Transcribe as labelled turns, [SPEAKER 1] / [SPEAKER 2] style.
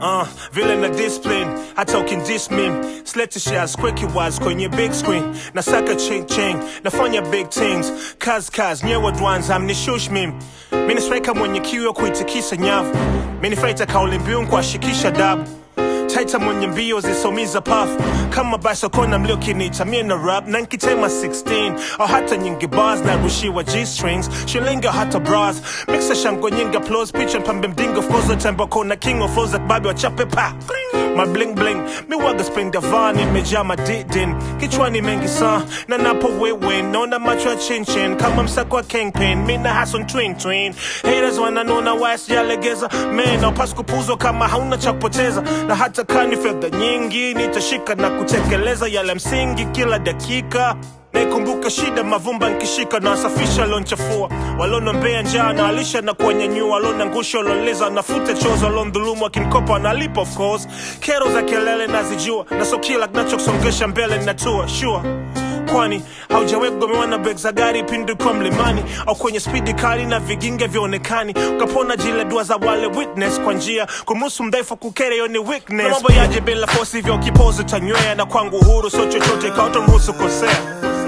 [SPEAKER 1] uh, vile na discipline hata ukindis mim slete shares quicky wise kwenye big screen nasaka ching ching nafanya big things kaz kaz nyewe dwans amnishush mim mini striker mwenye kiu ya kuitikisa nyavu mini fighter kauli mbiu kuashikisha dabu taita mwenye mbio zisomiza pafu kama basokona mliokiniita mie na rap na nkitema 16 au hata nyingi bars na rushiwa g-strings shilingi au hata bras mixa shango nyingi applause picha mpambe mdingo fozo tembo kona king of flows babi wachape pa my bling bling mi waga spring davan imejaa madidin kichwani mengi saa na napo wewe naona macho ya chinchin kama msako wa kingpin mi na hason twin twin haters wananona waya sijalegeza man aupasi kupuzwa kama hauna cha kupoteza na hata kani fedha nyingi nitashika na kutekeleza yale msingi kila dakika naikumbuka shida mavumba nkishika na wasafisha lonchafua walonombea njaa na alisha na kuwanyanyua walona ngusha walonleza nafute chozo walondhulumu wakinkopa wanalipa of course kero za kelele nazijua na so kila kinachosongesha mbele natua sure kwani haujawahi kugomewa na beg za gari pindi kwa mlimani au kwenye spidi kali na viginge vyaonekani ukapona jile dua za wale witness kwa njia kumuhusu mdhaifu kukere yo ni weakness mambo yaje bila fosi hivyo kipozi tanywea na kwangu uhuru sio chochote kautomruhusu kosea